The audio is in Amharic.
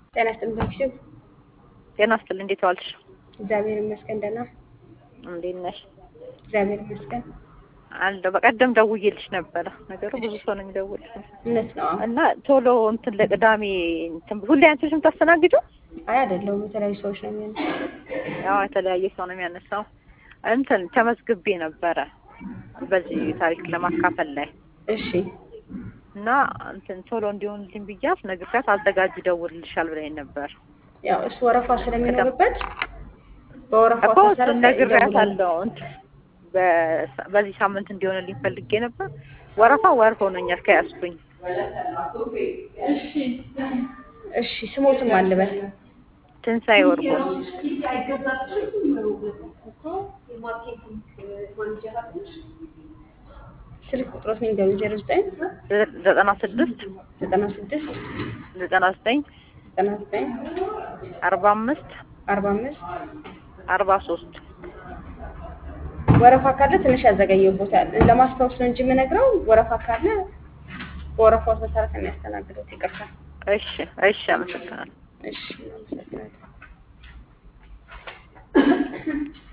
ጤና ይስጥልኝ በክሽፍ ጤና ይስጥልኝ። እንዴት ዋልሽ? እግዚአብሔር ይመስገን ደህና። እንዴት ነሽ? እግዚአብሔር ይመስገን። አለሁ። በቀደም ደውዬልሽ ነበረ። ነገሩ ብዙ ሰው ነው የሚደውልሽ እውነት ነው። አዎ። እና ቶሎ እንትን ለቅዳሜ እንትን ሁሌ አንቺ ነሽ የምታስተናግጂው? አይ አይደለሁም፣ የተለያዩ ሰዎች ነው የሚሆነው። ያው የተለያየ ሰው ነው የሚያነሳው። እንትን ተመዝግቤ ነበረ በዚህ ታሪክ ለማካፈል ላይ እሺ እና እንትን ቶሎ እንዲሆንልኝ ብያት ነግሬያት አዘጋጅ ይደውልልሻል ብላኝ ነበር ያው እሱ ወረፋ ስለሚኖርበት በወረፋው እኮ መሰረት እሱን ነግሬያት ይደውላል። አለው እንትን በ- በዚህ ሳምንት እንዲሆንልኝ ፈልጌ ነበር። ወረፋ ወር ሆኖኛል ከያዝኩኝ። እሺ ስሞትም አልበል ትንሣኤ ወርቁ ስልክ ቁጥሮት ነው እንደው ዜሮ ዘጠኝ ዘጠና ስድስት ዘጠና ስድስት ዘጠና ዘጠኝ ዘጠና ዘጠኝ አርባ አምስት አርባ አምስት አርባ ሶስት ወረፋ ካለ ትንሽ ያዘገየው ቦታ ለማስታወስ ነው እንጂ የምነግረው ወረፋ ካለ በወረፋው መሰረት ነው የሚያስተናግደው። ይቅርታ። እሺ እሺ አመሰግናለሁ እሺ አመሰግናለሁ።